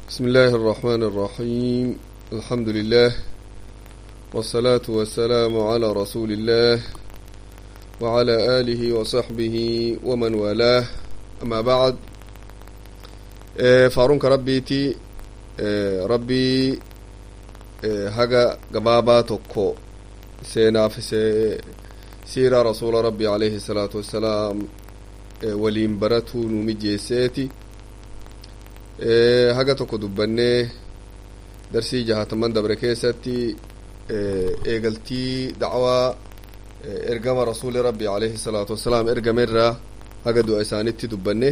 بسم الله الرحمن الرحيم الحمد لله والصلاة والسلام على رسول الله وعلى آله وصحبه ومن والاه أما بعد فارونك ربيتي ربي هجا قبابا توكو سينا في سيرة رسول ربي عليه الصلاة والسلام ولين برته نمجيسيتي haga tokko dubbannee darsii jahataman dabre keessatti eegaltii dacwaa ergama rasuli rabbi alayhi salaatu wassalaam ergamerraa haga du'a isaanitti dubbanne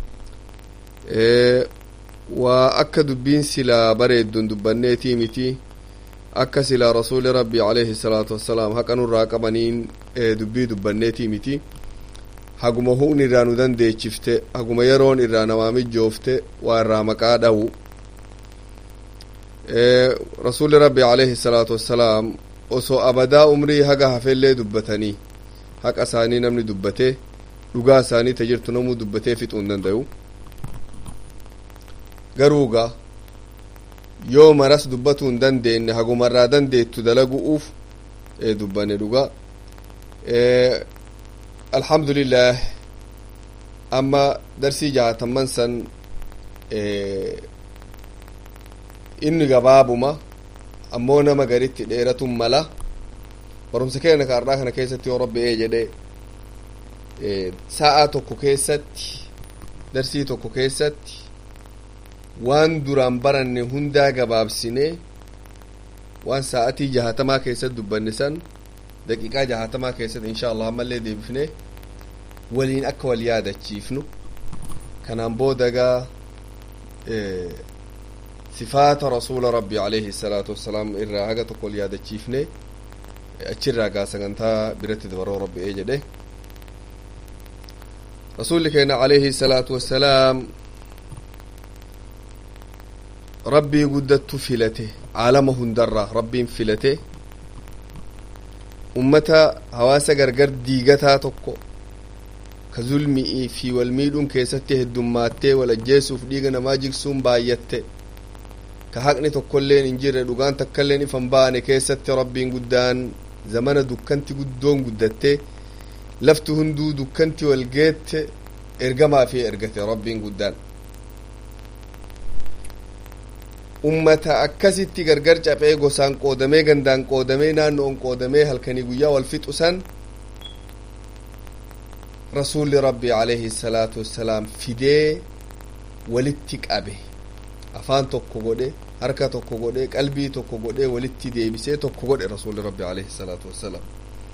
waa akka dubbiin silaa bareeddun dubbanneetii miti akka silaa rasuli rabbi alayhi salaatu wassalaam haqa nurraa qabaniin dubbii dubbanneetii miti haguma hu'n irraa nu dandeechifte haguma yeroon irraa namaa mijoofte waa irraa maqaa dhawu rasuli rabbi alayhi salaatu wassalaam osoo abadaa umrii haga hafellee dubbatanii haqa isaanii namni dubbate dhugaa isaanii ta jirtu namuu dubbatee fixuu hin danda'u garuuga yoo maras dubbatuu hin dandeenye hagumarraa dandeettu dalagu'uuf dubbanne dhugaa alhamdulillah amma darsii jahataman san inni gabaabuma ammoo nama garitti dheeratun mala barumsa keenya kaardhaa kana keessatti yoo rabbi ee jedhe sa'a tokko keessatti darsii tokko keessatti waan duraan baranne hundaa gabaabsine waan sa'atii jahatamaa keessatti dubbanne san daqiiqaa jahatamaa keessatti insha allah ammallee deebifne waliin akka wal yaadachiifnu kanaan boodagaa sifaata rasuula rabbi alayhi salaatu wassalaam irraa haga tokko wal yaadachiifne achirraa gaa sagantaa biratti dabaroo rabbi ee jedhe rasuulli keenya alayhi salaatu wassalaam rabbii guddattu filate caalama hundarraa rabbiin filate ummata hawaasa gargar diigataa tokko ka zulmi'ii fi wal miidhuun keessatti heddummaattee wal ajjeesuuf dhiiga namaa jigsuun baayyatte ka haqni tokkolleen hin jirre dhugaan takkailleen ifan baane keessatti rabbiin guddaan zamana dukkanti guddoon guddatte lafti hunduu dukkanti wal geette ergamaa fi ergate rabbiin guddaan ummata akkasitti gargar caphee gosaan qoodamee gandaan qoodamee naannoon qoodamee halkanii guyyaa wal fixu san rasuulli rabbi alayhi salaatu wassalaam fidee walitti qabe afaan tokko godhe harka tokko godhe qalbii tokko godhe walitti deebisee tokko godhe rasuulli rabbi alayhi salaatu wassalaam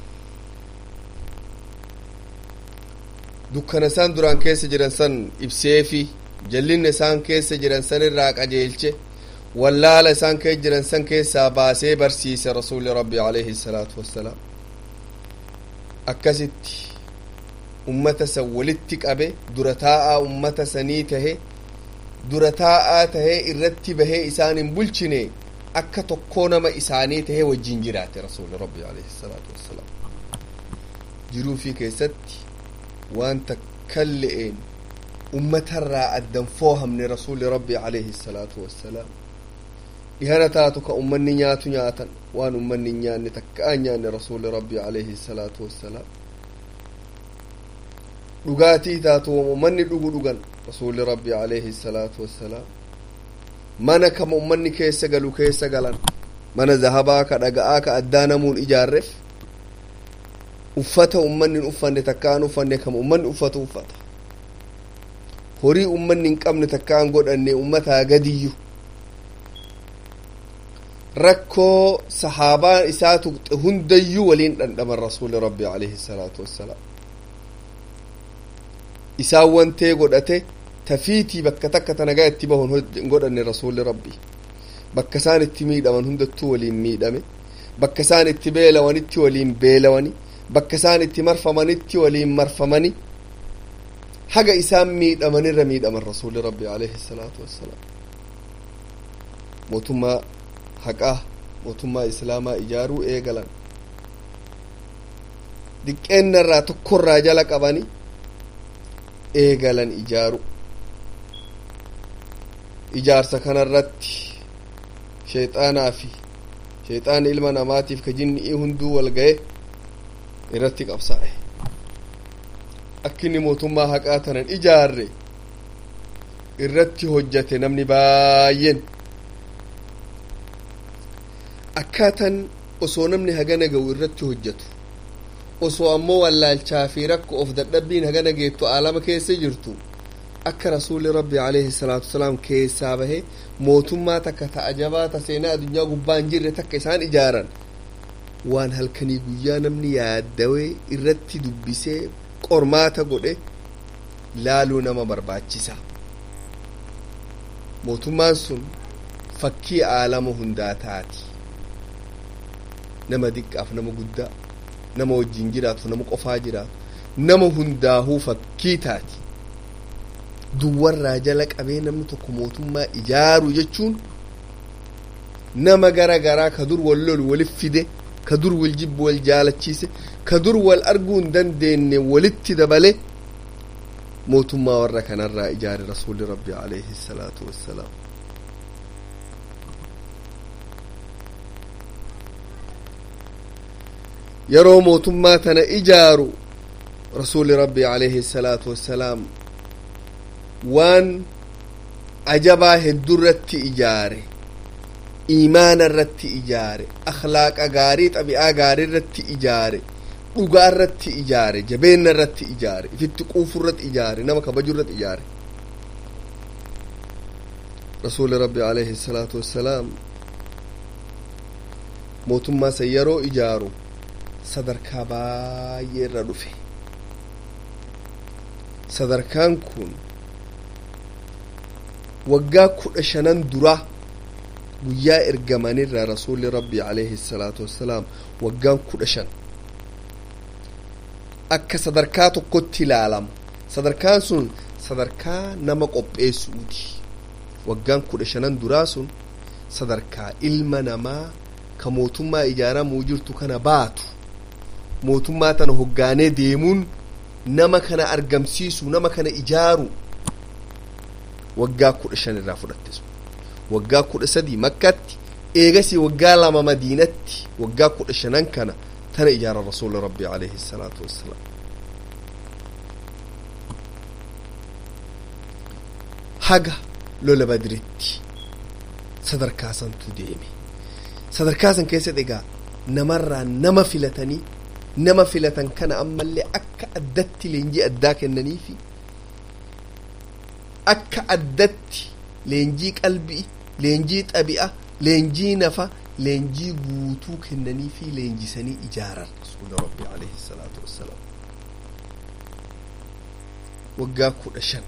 dukkana isaan duraan keessa jiran san ibseefi jallinna isaan keessa jiran san irraa qajeelche wallaala isaan keessa jiran san keessaa baasee barsiise rasuulli rabbi alayhi salaatu wassalaam akkasitti ummata san walitti qabe dura taa'aa ummata sanii tahe dura taa'aa tahee irratti bahee isaan hin bulchine akka tokkoo nama isaanii tahee wajjin jiraate rasuulli rabbi alayhi salaatu wassalaam jiruu fi keessatti waan takkan le'een ummatarraa addan foohamne rasuulli rabbi alayhi salaatu wassalaam dhihana taatu ka ummanni nyaatu nyaatan waan ummanni hin nyaanne takkaan nyaanne rasuulli rabbi alayhi salaatu wassalaam dhugaatii taatu ummanni dhugu dhugan rasuulli rabbi alayhi salaatu wassalaam mana kama ummanni keessa galu keessa galan mana zahabaa ka dhaga'aa ka addaa namuun ijaarreef uffata ummanni hin uffanne takkaan uffanne kama ummanni uffatu uffata horii ummanni hin qabne takkaan godhanne ummataa gadiyyu rakkoo sahaabaa isaa tuqxe hundayyuu waliin dhandhaman rasuuli rabbi alayhi salaatu wassalaam isaan wantee godhate tafiitii bakka takka tanagaa itti bahun godhanne rasuulli rabbi bakka isaan itti miidhaman hundattuu waliin miidhame bakka isaan itti beelawanitti waliin beelawani bakka isaan itti marfamanitti waliin marfamani haga isaan miidhamanirra miidhaman rasuulli rabbi alayhi salaatu wassalaam mootummaa haqaa mootummaa islaamaa ijaaruu eegalan diqqeennarraa tokkorraa jala qabani eegalan ijaaru ijaarsa kanarratti sheexaanaa fi sheexaana ilma namaatiif ka jinni'ii hunduu wal ga'e irratti qabsaa'e akka inni mootummaa haqaa tanan ijaarre irratti hojjate namni baay'een akkaatan osoo namni hagana ga'u irratti hojjetu osoo ammoo wallaalchaa fi rakko of dadhabbiin hagana geettu aalama keessa jirtu akka rasuulli rabbi alayhi salaatu wasalaam keessaa bahe mootummaa takka ta'a jabaa ta seenaa addunyaa gubbaa hin jirre takka isaan ijaaran waan halkanii guyyaa namni yaaddawee irratti dubbisee qormaata godhe laaluu nama barbaachisa mootummaan sun fakkii aalama hundaa taati nama diqqaaf nama guddaa nama wajjin jiraatu nama qofaa jiraatu nama hundaahuu fakkii taati duwwarraa jala qabee namni tokko mootummaa ijaaru jechuun nama gara garaa ka dur wal lolu walif fide ka dur wal jibbu wal jaalachiise ka dur wal arguu hin dandeenye walitti dabale mootummaa warra kanarraa ijaare rasuulli rabbi alayhi salaatu wassalaam yeroo mootummaa tana ijaaru rasuulli rabbi alayhi salaatu wassalaam waan ajabaa hedduu irratti ijaare iimaana irratti ijaare akhlaaqa gaarii xabi'aa gaarii irratti ijaare dhugaa irratti ijaare jabeenna irratti ijaare ifitti quufu irratti ijaare nama kabaju irratti ijaare rasuuli rabbi alayhi salaatu wassalaam mootummaa san yeroo ijaaru sadarkaa baay'ee irra dhufe sadarkaan kun waggaa kudha shanan duraa guyyaa ergamanirraa rasuulli rabbi alayhi salaatu wassalaam waggaan kudha shan akka sadarkaa tokkotti ilaalama sadarkaan sun sadarkaa nama qopheessuuti waggaan kudha shanan duraa sun sadarkaa ilma namaa ka mootummaa ijaaramuu jirtu kana baatu mootummaa tana hoggaanee deemuun nama kana argamsiisu nama kana ijaaru waggaa kudha shan irraa fudhatte sun waggaa kudha sadii makkatti eegasii waggaa lama madiinatti waggaa kudha shanan kana tana ijaara rasuula rabbi alayhi salaatu wassalaam haga lola badritti sadarkaa santu deeme sadarkaa san keessatti egaa namarraa nama filatanii nama filatan kana ammallee akka addatti leenjii addaa kennaniifi akka addatti leenjii qalbii leenjii xabi'a leenjii nafa leenjii guutuu kennanii fi leenjisanii ijaaran rasuula rabbi alayhi salaatu wassalaam waggaa kudha shan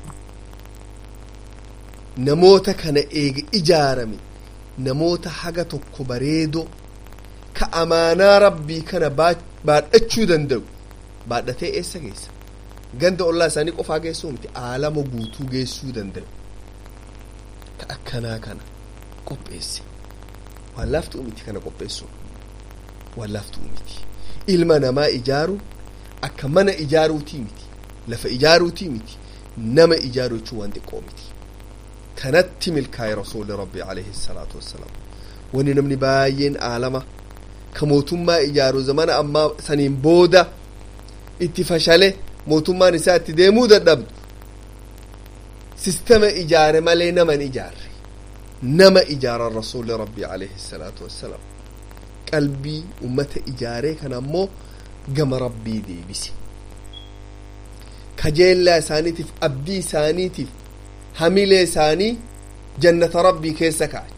namoota kana eega ijaarame namoota haga tokko bareedoo ka amaanaa rabbii kana baadhachuu danda'u baadhatee eessa geessa ganda ollaa isaanii qofaa geessuu miti aalama guutuu geessuu danda'u ka akkanaa kana qopheesse waan laaftuu miti kana qopheessuun waan laaftuu miti ilma namaa ijaaru akka mana ijaaruutii miti lafa ijaaruutii miti nama ijaaru jechuun waan xiqqoo miti kanatti milkaa'e rasuuli rabbi alayhi salaatu wassalaam wani namni baay'een aalama ka mootummaa ijaaru zamana ammaa saniin booda itti fashale mootummaan isaa itti deemuu dadhabdu sistema ijaare malee naman ijaarre nama ijaaran rasuuli rabbi alayhi salaatu wassalaam qalbii ummata ijaaree kana ammoo gama rabbii deebise kajeellaa isaaniitiif abdii isaaniitiif hamilee isaanii jannata rabbii keessa kaa'e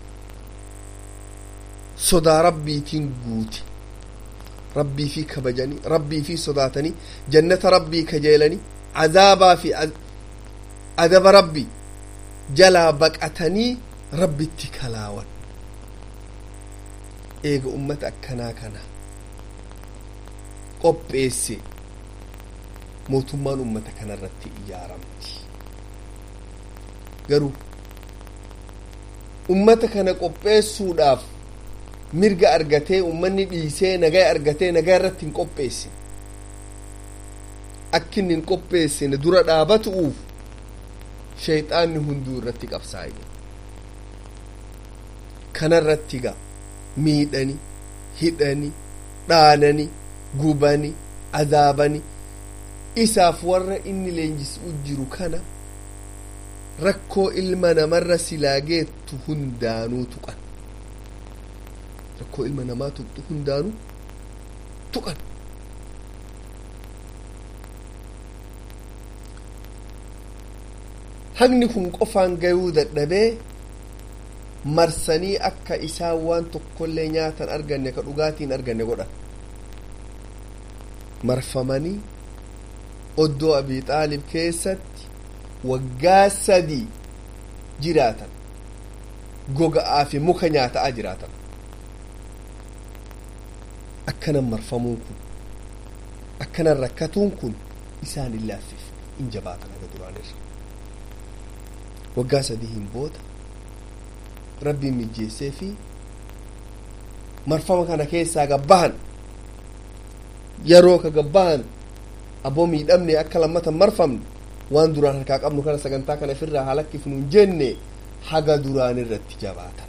sodaa rabbiitiin guute rabbii fi kabajanii rabbii fi sodaatanii jannata rabbii kajeelanii azaabaa fi adaba rabbii jalaa baqatanii rabbitti kalaawan eega ummata akkanaa kana qopheesse mootummaan ummata kana irratti ijaaramti garuu ummata kana qopheessuudhaaf mirga argatee ummanni dhiisee nagaa argatee nagaa irratti hin qopheessin akka inni hin qopheessine dura dhaabatu'uuf sheexaanni hunduu irratti qabsaa'e kanarratti ga miidhani hidhani dhaanani gubani azaabani isaaf warra inni leenjisuu jiru kana rakkoo ilma namarra silaa geettu hundaanuu tuqan rakkoo ilma namaa tuqxu hundaanuu tuqan hagni kun qofaan gayuu dadhabee marsanii akka isaan waan tokkollee nyaatan arganne ka dhugaatiin arganne godhan marfamanii oddoo abii xaalib keessatti waggaa sadii jiraatan goga'aa fi muka nyaataa jiraatan akkanan marfamuun kun akkanan rakkatuun kun isaan hin laaffif in jabaatan haga duraanirra waggaa sadii hin booda rabbiin mijjeessee fi marfama kana keessaa gabbahan yeroo ka gabbahan aboo miidhamne akka lammata marfamne waan duraan harkaa qabnu kana sagantaa kana ofirraa halakkifnu hin jenne haga duraan irratti jabaatan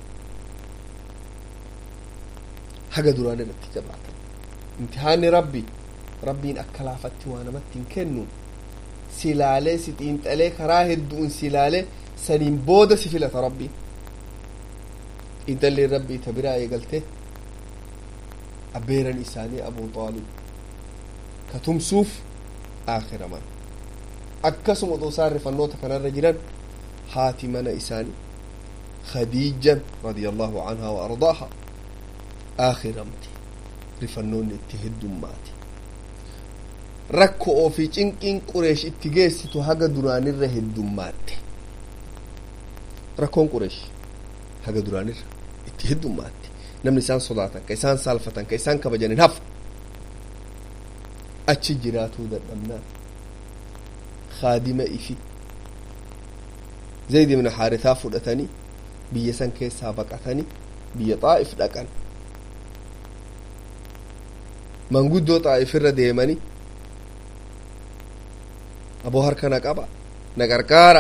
haga duraan irratti jabaatan imtihaanni rabbi rabbiin akka laafatti waa namatti hin kennu silaalee si xiinxalee karaa hedduun silaalee saniin booda si filata rabbiin xiinxalleen rabbii ta biraa eegalte abbeeran isaanii abuu xaalib ka tumsuuf aakiraman akkasuma otoo isaan rifannoota kanarra jiran haati mana isaanii khadiijan radia allahu anhaa wa ardaaha aakiramte rifannoonni itti heddummaate rakko ofii cinqiin qureesh itti geessitu haga duraanirra heddummaatte rakkoon qureesh haga duraanirra itti heddummaatti namni isaan sodaatan ka isaan saalfatan ka isaan kabajan hin hafu achi jiraatuu dadhabnaan khaadima ifi zayd ibn haaritaa fudhatanii biyya san keessaa baqatanii biyya xaa'if dhaqan manguddoo xaa'if irra deemanii aboo harka na qaba na qarqaara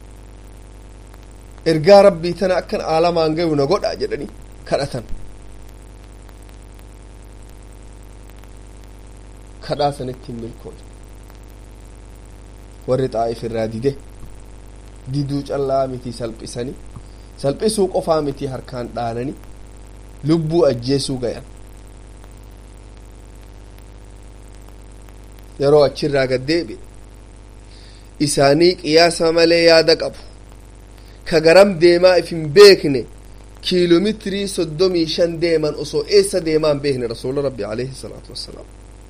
ergaa rabbii tana akkan aalamaan gayu na godha jedhanii kadhatan kadhaa sanitti hin milkoone warri xaa'if irraa dide diduu callaa miti salphisanii salphisuu qofaa miti harkaan dhaananii lubbuu ajjeesuu gayan yeroo achirraa gad deebi'e isaanii qiyaasa malee yaada qabu ka garam deemaa if hin beekne kiiloomeetirii soddomii shan deeman osoo eessa deemaa hin beekne rasuula rabbi alayhi salaatu wassalaam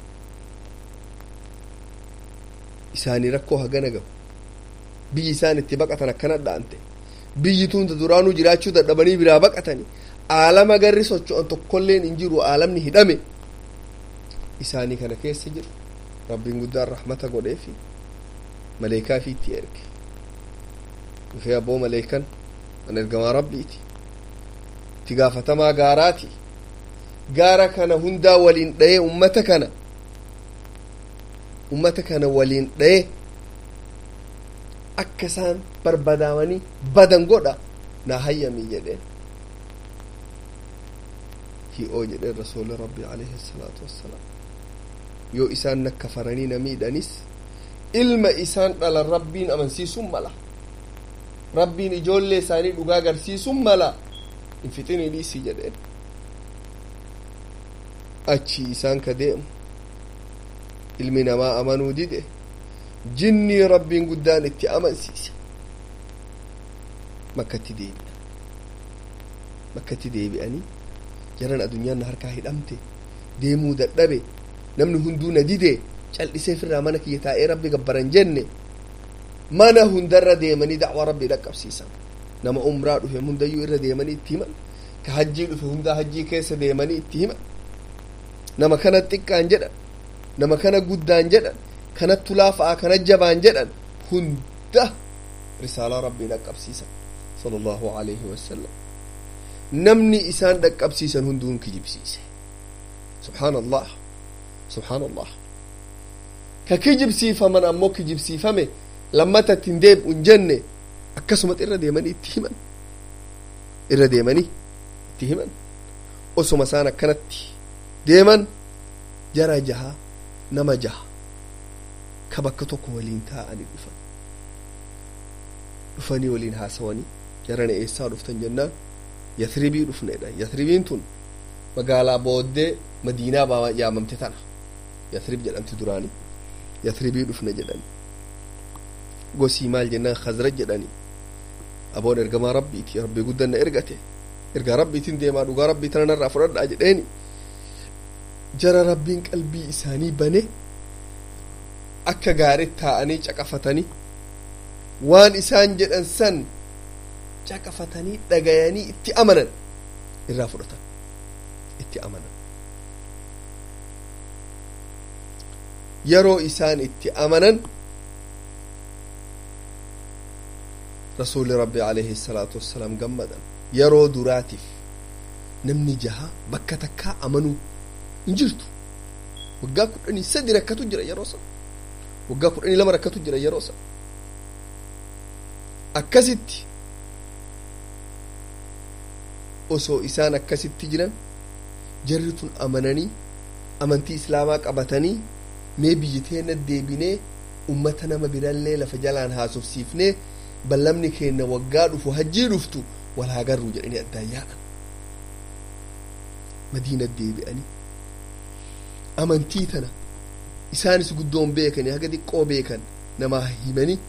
isaanii rakkoo hagana gabu biyyi isaan itti baqatan akkana dha'ante biyyi tunda duraanuu jiraachuu dadhabanii biraa baqatanii aalama garri socho'an tokkolleen hin jiru aalamni hidhame isaanii kana keessa jiru rabbiin guddaan rahmata godheefi maleekaa fi itti erge dhufee abboo maleekan an ergamaa rabbiiti itti gaafatamaa gaaraati gaara kana hundaa waliin dha'ee ummata kana ummata kana waliin dha'ee akka isaan barbadaamanii badan godha naa hayyamii jedheen hi'oo jedheen rasuuli rabbi alayhi salaatu wassalaam yoo isaan nakka faranii na miidhanis ilma isaan dhalan rabbiin amansiisuun mala rabbiin ijoollee isaanii dhugaa agarsiisuun mala hin fixinii dhiisii jedheen achi isaan ka deemu ilmi namaa amanuu dide jinnii rabbiin guddaan itti amansiise makkatti deebi'a makkatti deebi'anii jaran addunyaan na harkaa hidhamte deemuu dadhabe namni hunduu na dide cal'isee firraa mana kiyya taa'ee rabbi gabbaran jenne mana hundarra deemanii dacwaa rabbii dhaqqabsiisan nama umraa dhufe hundayyuu irra deemanii itti himan ka hajjii dhufe hundaa hajjii keessa deemanii itti himan nama kana xiqqaan jedhan nama kana guddaan jedhan kanattu laafa'aa kana jabaan jedhan hunda risaalaa rabbii dhaqqabsiisan sala allahu alayhi wasalam namni isaan dhaqqabsiisan hunduun kijibsiise subxaan allah subxaan allah ka kijibsiifaman ammoo kijibsiifame lammata ittiin deebi'u hin jenne akkasumatti irra deemanii itti himan irra deemanii itti himan osoma isaan akkanatti deeman jara jaha nama jaha ka bakka tokko waliin taa'anii dhufan dhufanii waliin haasawanii jarana eessaa dhuftan jennaan yathribii dhufneedha yathribiin tun magaalaa booddee madiinaa baa yaamamte tana yathrib jedhamti duraanii yathribii dhufne jedhani gosii maal jennaan khazraj jedhani aboon ergamaa rabbiiti rabbii guddanna ergate ergaa rabbiitiin deemaa dhugaa rabbii tana narraa fudhadhaa jedheeni jara rabbiin qalbii isaanii bane akka gaarii taa'anii caqafatanii waan isaan jedhan san caqafatanii dhagayanii itti amanan irraa fudhatan itti amanan yeroo isaan itti amanan rasuuli rabbi alayhi salaatu wassalaam gammadan yeroo duraatiif namni jaha bakka takkaa amanuu hin jirtu waggaa kudhanii sadi rakkatu jira yeroo san waggaa kudhanii lama rakkatu jira yeroo san akkasitti osoo isaan akkasitti jiran jarri tun amananii amantii islaamaa qabatanii mee biyyi teena deebinee ummata nama birallee lafa jalaan haasofsiifnee ballamni keenna waggaa dhufu hajjii dhuftu wal haa garruu jedhanii addaan yaa'an madiina deebi'anii amantii tana isaanis guddoon beekanii haga xiqqoo beekan namaa himanii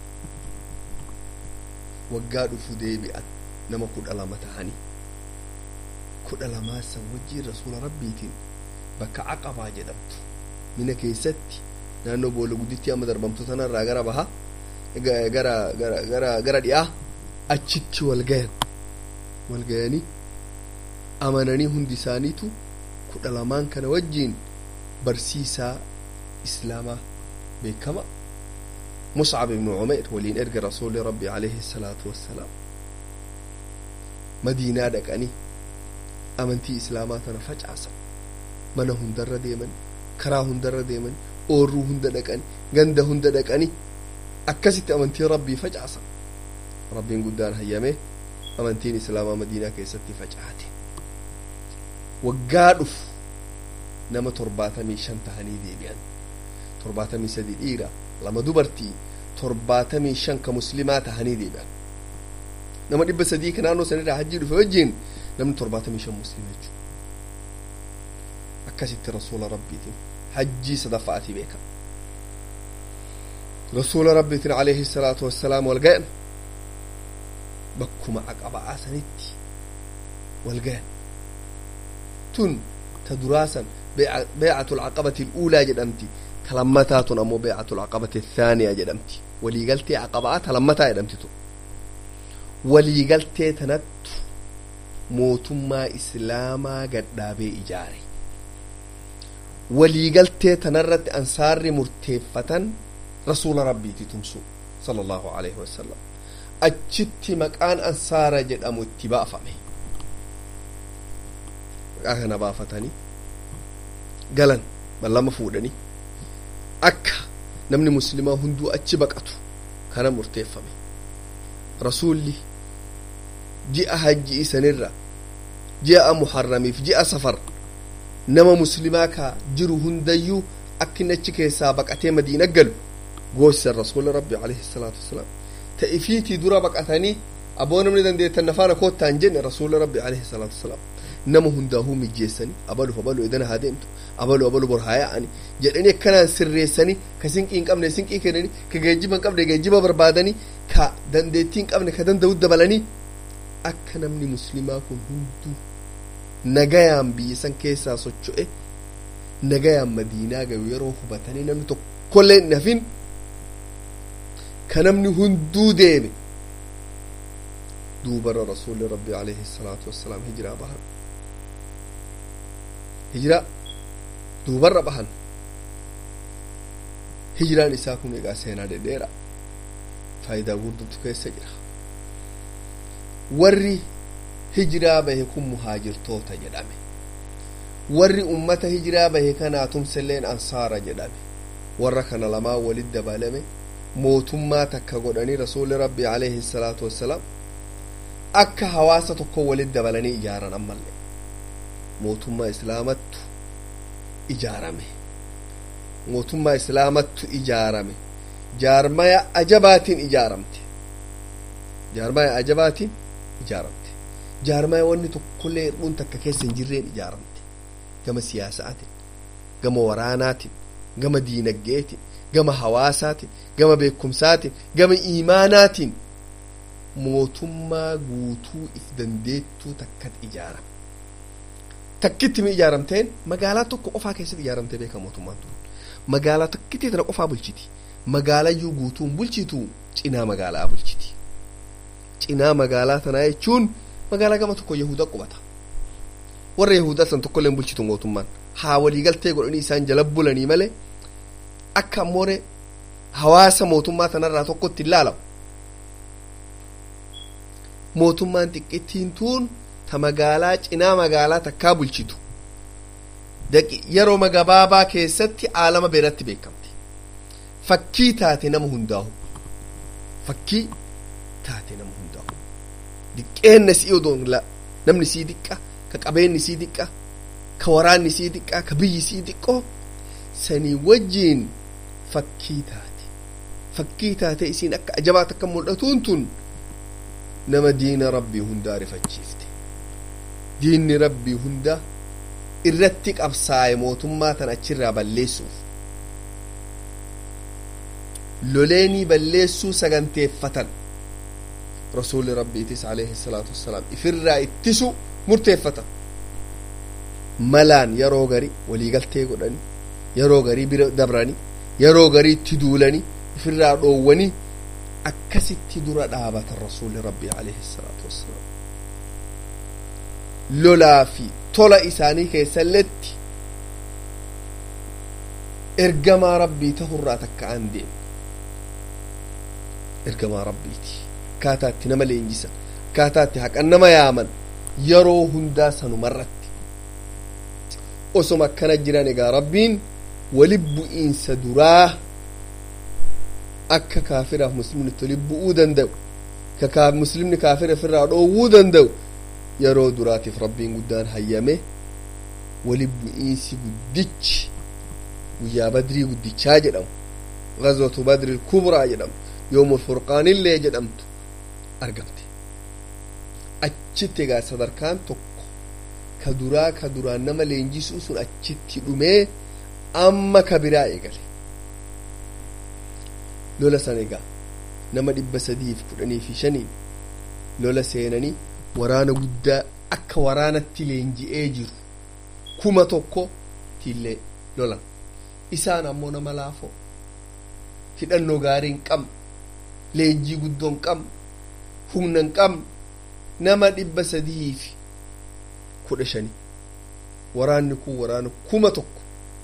waggaa dhufu deebi'an nama kudha lama ta'anii kudha lamaa san wajjiin rasuula rabbiitiin bakka aqabaa jedhamtu mina keessatti naannoo boolla gudditti amma darbamtu tanarraa gara baha gara gara gara gara dhi'aa achitti wal gayan wal gayanii amananii hundi isaaniitu kudha lamaan kana wajjiin barsiisaa islaamaa beekama muscab ibnu cumayr waliin erga rasuuli rabbi alayhi salaatu wassalaam madiinaa dhaqanii amantii islaamaa tana facaasan mana hundarra deeman karaa hundarra deeman oorruu hunda dhaqani ganda hunda dhaqani akkasitti amantii rabbii facaasan rabbiin guddaan hayyame amantiin islaamaa madiinaa keessatti facaate waggaa dhufu nama torbaatamii shan tahanii deebi'an torbaatamii sadi dhiira lama dubartii torbaatamii shan ka muslimaa tahanii deebi'an nama dhibba sadii ka naannoo sanirraa hajjii dhufe wajjiin namni torbaatamii shan muslima jechuudha akkasitti rasuula rabbiitiin hajjii sadaffa'atii beeka rasuula rabbiitiin alayhi salaatu wassalaam wal gayan bakkuma aqaba'aa sanitti wal gayan tun ta duraasan beecatul aqabati uulaa jedhamti ta lammataa tun ammoo beecatul aqabati thaaniyaa jedhamti waliigaltee aqaba'aa ta lammataa jedhamti tun waliigaltee tanattu mootummaa islaamaa gadhaabee ijaare waliigaltee tanarratti ansaarri murteeffatan rasuula rabbiiti tumsu sala allahu alaihi wasalam achitti maqaan ansaara jedhamu itti baafame maqaa kana baafatanii galan ballama fuudhanii akka namni muslimaa hunduu achi baqatu kana murteeffame rasuulli ji'a hajji isanirra ji'a muharramiif ji'a safar nama muslimaa ka jiru hundayyuu akka inni achi keessaa baqatee madiina galu goosisan rasuula rabbi alayhi salaatu wasalaam ta ifiitii dura baqatanii aboo namni dandeettan nafaana koottaan jenne rasuula rabbi alayhi salaatu wasalaam nama hundaahuu mijjeessanii abaluuf abalu edana haa deemtu abalu abalu bor haa yaa'ani jedhanii akkanaan sirreessanii ka sinqii hin qabne sinqii kennanii ka geejjiba hin qabne geejjiba barbaadanii ka dandeettii hin qabne ka danda'u dabalanii akka namni muslimaa kun hunduu nagayaan biyya san keessaa socho'e nagayaan madiinaa gayu yeroo hubatanii namni tokkollee hin hafin ka namni hunduu deeme duubarra rasuulli rabbi alayhi salaatu wassalaam hijiraa bahan hijiraa duubarra bahan hijiraan isaa kun egaa seenaa dhedheera faayidaa guddaatu keessa jira warri hijiraa bahe kun muhaajirtoota jedhame warri ummata hijiraa bahe kanaa tumselleen ansaara jedhame warra kana lamaa walit dabalame mootummaa takka godhanii rasuuli rabbi alayhi salaatu wassalaam akka hawaasa tokko walit dabalanii ijaaran ammallee mootummaa islaamattu ijaarame mootummaa islaamattu ijaarame jaarmaya ajabaatiin ijaaramte jaarmaya ajabaatiin ijaaramte jaarmaya wanni tokkollee hir'uun takka keessa hin jirreen ijaaramte gama siyaasaatiin gama waraanaatiin gama diinagdeetiin gama hawaasaatiin gama beekumsaatiin gama iimaanaatiin mootummaa guutuu if dandeettuu takkat ijaarame takkitti mi ijaaramteen magaalaa tokko qofaa keessatti ijaaramtee beeka mootummaan tun magaalaa takkitti tana qofaa bulchiti magaalayyuu guutuun bulchitu cinaa magaalaa bulchiti cinaa magaalaa tanaa jechuun magaalaa gama tokko yahuda qubata warra yahudaa san tokkollee bulchitu mootummaan haa waliigaltee godhanii isaan jala bulanii malee akka ammoore hawaasa mootummaa tanarraa tokkotti ilaalamu mootummaan xiqqittiin tuun ta magaalaa cinaa magaalaa takkaa bulchitu yeroo gabaabaa keessatti aalama beeratti beekamti fakkii taate nama hundaa'u fakkii taate nama hundaa'u diqqeenna sii odoon namni sii diqqa ka qabeenni sii diqqa ka waraanni sii diqqa ka biyyi sii diqqoo sanii wajjiin fakkii taate fakkii taate isiin akka ajabaat akka mul'atuun tun nama diina rabbii hundaa rifachiifte diinni rabbii hundaa irratti qabsaa'e mootummaa tan achirraa balleessuuf loleenii balleessuu saganteeffatan rasuulli rabbiitis alayhi salaatu wassalaam ifirraa ittisu murteeffatan malaan yeroo gari waliigaltee godhani yeroo garii bira dabrani yeroo garii itti duulani ifirraa dhoowwanii akkasitti dura dhaabatan rasuulli rabbii alayhi salaatu wassalaam lolaa fi tola isaanii keessalletti ergamaa rabbii tahurraa takka an deemu ergamaa rabbiiti akkaataa itti nama leenjisan akkaataa itti haqan nama yaaman yeroo hundaa sanumarratti osoma akkana jiran egaa rabbiin wali bu'iinsa duraa akka kaafiraaf muslimni itti wali bu'uu danda'u ka muslimni kaafira ofirraa dhoowwuu danda'u yeroo duraatiif rabbiin guddaan hayyame wali bu'iinsi guddichi guyyaa badrii guddichaa jedhamu gazwatu badri kubraa jedhamu yoomul furqaanillee jedhamtu argamte achitti egaa sadarkaan tokko ka duraa ka duraan nama leenjisuu sun achitti dhumee amma ka biraa eegale lola san egaa nama dhibba sadiif kudhanii fi shaniin lola seenanii waraana guddaa akka waraanatti leenji'ee jiru kuma tokko tillee lolan isaan ammoo nama laafoo hidhannoo gaarii hin qabne leenjii guddoo hin qabne humna hin qabne nama dhibba sadii fi kudha shani waraanni kun waraana kuma tokko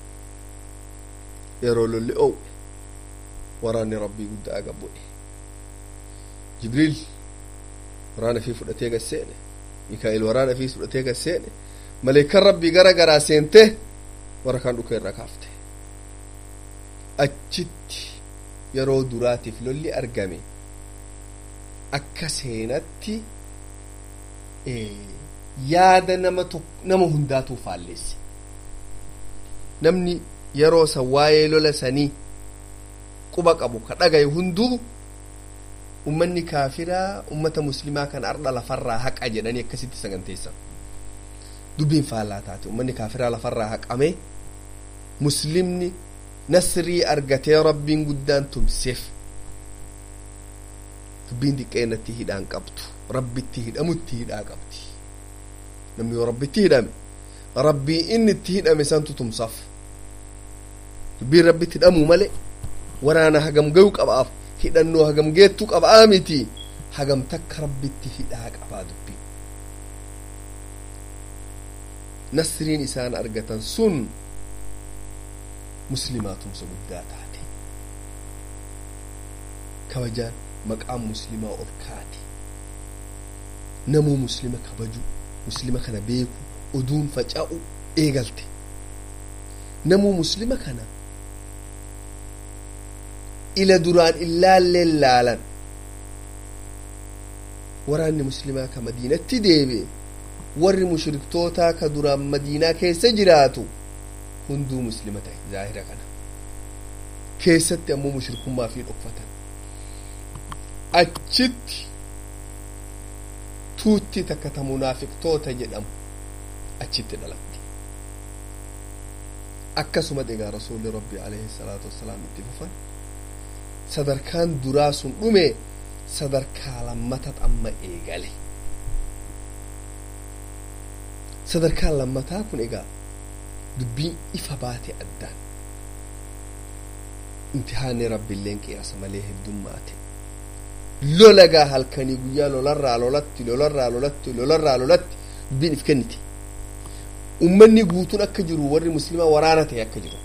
yeroo lolli oowwe waraanni rabbii guddaa gabbu'e jibriil waraana fi fudhatee gad seene mikaa'il waraana fi fudhatee gad seene maleekan rabbii gara garaa seente warra kaan dhuka irra kaafte achitti yeroo duraatiif lolli argame akka seenatti yaada nama nama hundaatuu faalleesse namni yeroo san waa'ee lola sanii quba qabu ka dhagaye hunduu ummanni kaafiraa ummata muslimaa kan ardha lafarraa haqa jedhanii akkasitti saganteessan dubbiin faallaa taate ummanni kaafiraa lafarraa haqame muslimni nasrii argatee rabbiin guddaan tumseef dubbiin diqqeennatti hidhaan qabdu rabbitti hidhamutti hidhaa qabdi namni yoo rabbitti hidhame rabbii inni itti hidhame santu tumsaaf dubbiin rabbitti hidhamuu malee waraana hagam ga'u qabaaf hidhannoo hagam geettu qabaa miti hagam takka rabbitti hidhaa qabaa dubbii nasriin isaan argatan sun muslimaa tumsa guddaa taate kabajaan maqaan muslimaa ol kaate namuu muslima kabaju muslima kana beeku oduun faca'u eegalte namuu muslima kana ila duraan illaalleen laalan waraanni muslimaa ka madiinatti deebi'e warri mushriktootaa ka duraan madiinaa keessa jiraatu hunduu muslima ta'e zaahira kana keessatti ammoo mushrikummaa fi dhokfatan achitti tuutti takka ta munaafiqtoota jedhamu achitti dhalatti akkasuma egaa rasuulli rabbii alayhi salaatu wassalaam itti fufan sadarkaan duraa sun dhume sadarkaa lammatat amma eegale sadarkaan lammataa kun egaa dubbiin ifa baate addaan imtihaanni rabbiilleen qiyaasa malee heddummaate lolagaa halkanii guyyaa lolarraa lolatti lolarraa lolatti lolarraa lolatti dubbiin if kenniti ummanni guutuun akka jiru warri muslimaa waraana ta'e akka jiru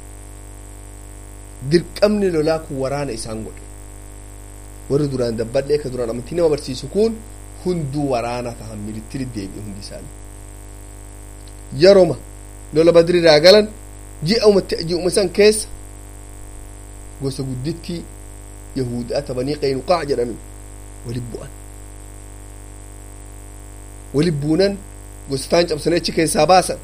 dirqamni lolaa kun waraana isaan godhe warri duraan dabbadhee ka duraan amantii nama barsiisu kun hunduu waraana tahan milittiri deebi'e hundi isaanii yeroma lola badriirraa galan ji'uma san keessa gosa guddittii yahudaa tabanii qaynuqaa jedhanu wali bu'an wali buunan gostaan cabsanii achi keessaa baasan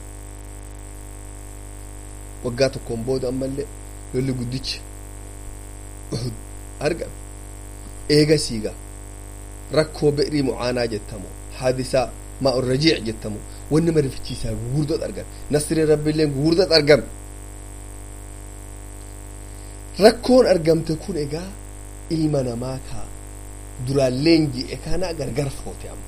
waggaa tokkoon booda ammallee lolli guddichi uhud argame eega siiga rakkoo bi'rii mucaanaa jettamu haadisaa maa rajiic jettamu wanni marifichiisaa gugurdot argame nasriin rabbiilleen gugurdot argame rakkoon argamte kun egaa ilma namaa ka duraalleen ji'e kana gargar foote amma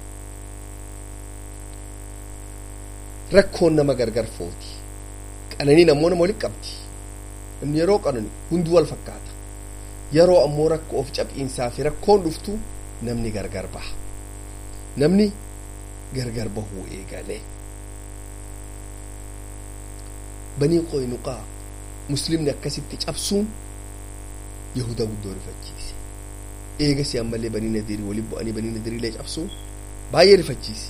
rakkoon nama gargar footi qananiin ammoo nama walitti qabdi namni yeroo qanani hunduu wal fakkaata yeroo ammoo rakkoo of cab'iinsaa fi rakkoon dhuftu namni gargar baha namni gargar bahuu eegalee banii qoynuqaa muslimni akkasitti cabsuun yahuda guddoo rifachiise eegasi ammallee banii nadirii waliin bu'anii banii nadiriilee cabsuun baay'ee rifachiise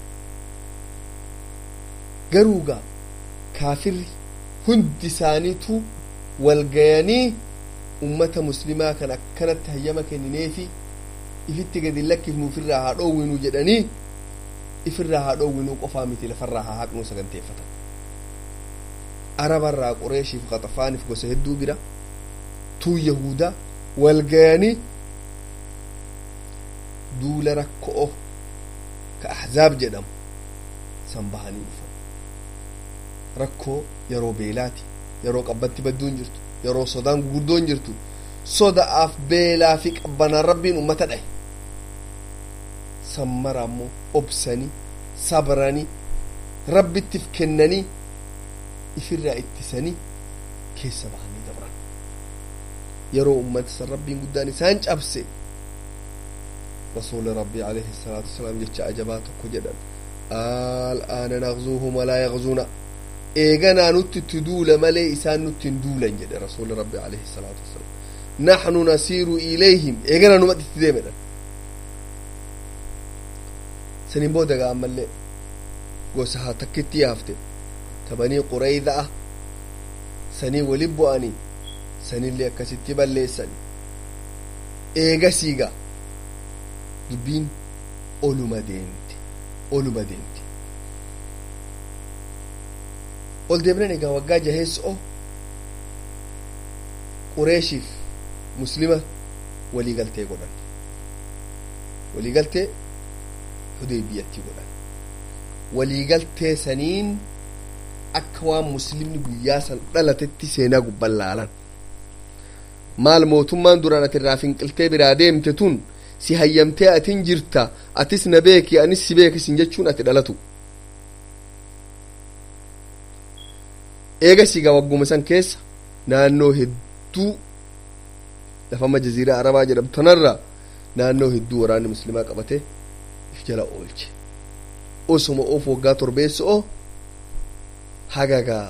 garuu gaa kaafirri hundi isaaniitu walgayanii ummata muslimaa kan akkanatti hayyama kennineefi ifitti gadi lakkifnu ofirraa haa dhoowwinu jedhanii ifirraa haa dhoowwinuu qofaa miti lafarraa haa haqnuu saganteeffatan arabarraa qureeshiif qaxafaaniif gosa hedduu bira tuu yahuda walgayanii duula rakko'o ka ahzaab jedhamu san bahanii dhufan rakkoo yeroo beelaati yeroo qabbatti badduun jirtu yeroo sodaan gugurdoon jirtu soda'aaf beelaa fi qabbanaan rabbiin ummata dhahe sammara ammoo obsanii sabranii rabbittiif kennanii ifirraa ittisanii keessa bahanii dabran yeroo ummata san rabbiin guddaan isaan cabse rasuuli rabbii alayhi salaatu wasalaam jecha ajabaa tokko jedhan al'aana naqzuuhum walaa yaqzuuna eeganaa nutti itti duula malee isaan nutti hin duulan jedhe rasuuli rabbii alayhi salaatu wasalaam naxnu nasiiru ilayhim eeganaa numatti itti deemedhan saniin booda gaa ammallee gosa haa takkitti yaafte tabanii qureyda'a sanii wali bu'anii sanillee akkasitti balleessan eegasiiga dubbiin oluma deemte oluma deemte ol deemnan egaa waggaa jaheessoo qureeshiif muslima waliigaltee godhan waliigaltee hudeybiyatti godhan waliigaltee saniin akka waan muslimni guyyaa san dhalatetti seenaa gubban laalan maal mootummaan duraan ati irraa finqiltee biraa deemte tun si hayyamtee atin jirta atis na beeki anis si beekisin jechuun ati dhalatu eega sigaa wagguma san keessa naannoo hedduu lafama jaziiraa arabaa jedhamtu tanarra naannoo hedduu waraanni muslimaa qabate if jala oolche osuma of waggaa torbeessoo hagagaa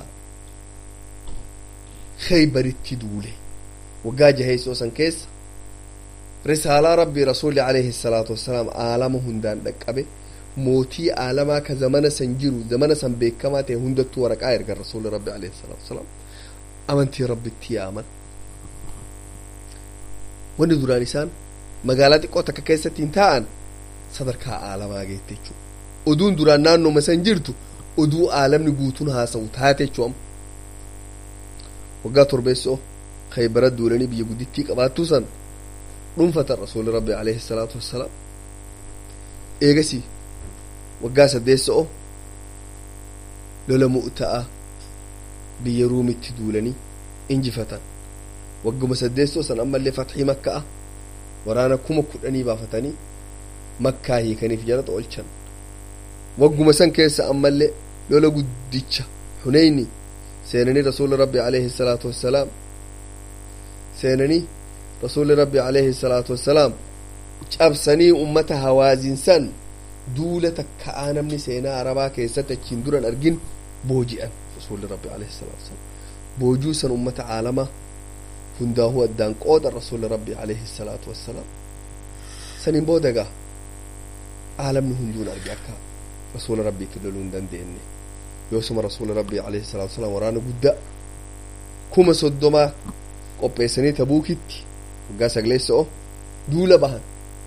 khaybaritti duule waggaa jaheessoo san keessa risaalaa rabbii rasuuli alayhi salaatu wassalaam aalama hundaan dhaqqabe mootii aalamaa ka zamana san jiru zamana san beekamaa ta'e hundattuu waraqaa erga rasuuli rabbi alayhi salaatu wassalaam amantii rabbitti yaaman wanni duraan isaan magaalaa xiqqoo takka keessatti hin taa'an sadarkaa aalamaa geette jechuudha oduun duraan naannooma san jirtu oduu aalamni guutuun haasa'u taate jechuudha waggaa torbeessoo kaybara duulanii biyya guddittii qabaattuu san dhuunfatan rasuulli rabbi alayhi salaatu wassalaam eegasii waggaa saddeessoo lola mu'ta'a biyya ruumitti duulanii injifatan wagguma saddeessoo san ammallee fatxii makka'a waraana kuma kudhanii baafatanii makkaa hiikaniif jalata oolchan wagguma san keessa ammallee lola guddicha huneyni seenanii rasuulli rabbi alayhi salaatu wassalaam seenanii rasuulli rabbi alayhi salaatu wassalaam cabsanii ummata hawaazinsan duula takka'aa namni seenaa arabaa keessatti achiin duran argin booji'an rasuulli rabbi alayhi salaatu wassalaam boojuu san ummata caalamaa hundaahuu addaan qooda rasuulli rabbi alayhi salaatu wassalaam saniin booda gaa caalamni hunduun arge akka rasuula rabbiitti loluu hin dandeenye yoosuma rasuula rabbii alayhi salaatu wassalaam waraana guddaa kuma soddomaa qopheessanii tabuukitti waggaa sagleessa'o duula bahan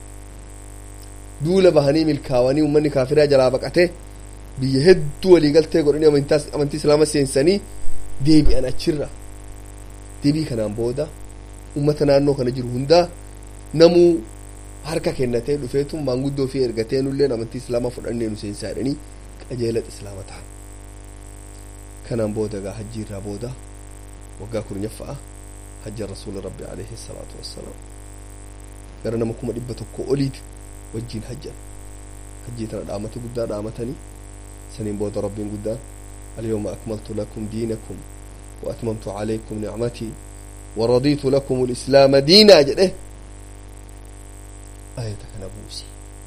duula bahanii milkaawanii ummanni kaafiraa jalaa baqatee biyya hedduu waliigaltee godhanii amantii islaama seensanii deebi'an achirra deebii kanaan booda ummata naannoo kana jiru hundaa namuu harka kennatee dhufeetu maanguddoo fi ergatee nulleen amantii islaamaa fudhannee nu seensaa jedhanii qajeelata islaama ta'an kanaan booda gaa hajjii irraa booda waggaa kurnyaffaa hajja rasuula rabbi alayhi salaatu wassalaam gara nama kuma dhibba tokko oliiti wajjiin hajjan hajjii tana dhaamata guddaa dhaamatanii saniin booda rabbiin guddaan اليوم أكملت لكم دينكم وأتممت عليكم نعمتي ورضيت لكم الإسلام دينا جده آية كان بوسي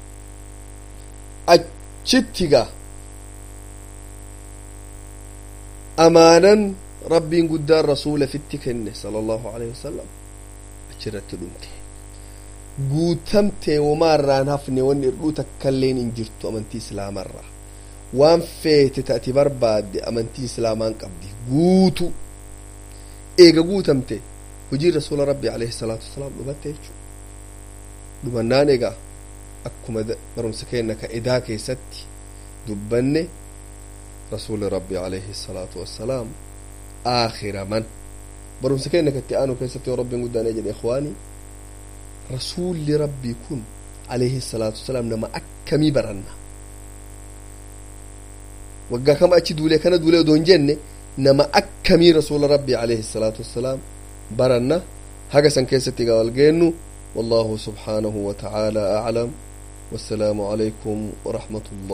أجتك أمانا ربي قدار رسول في التكنة صلى الله عليه وسلم أجرت دمته guutamtee womaarraan hafne wanni irdhuu takkailleen hin jirtu amantii islaamarraa waan feete taati barbaadde amantii islaamaan qabdi guutu eega guutamte hujii rasuula rabbi alayhi salaatu wasalaam dhumatte jechuudha dhumannaan egaa akkuma barumsa keenna ka edaa keessatti dubbanne rasuuli rabbi alayhi salaatu wassalaam aakhiraman barumsa keenna katti aanu keessatti yoo rabbiin guddaan jedhe ikhwaanii rasuulli rabbii kun alayhi salaatu wasalaam nama akkamii baranna waggaa kama achi duulee kana duulee odoo hin jenne nama akkamii rasuula rabbii alayhi salaatu wassalaam baranna haga san keessatti egaa wal geennu والله سبحانه وتعالى أعلم والسلام عليكم ورحمة الله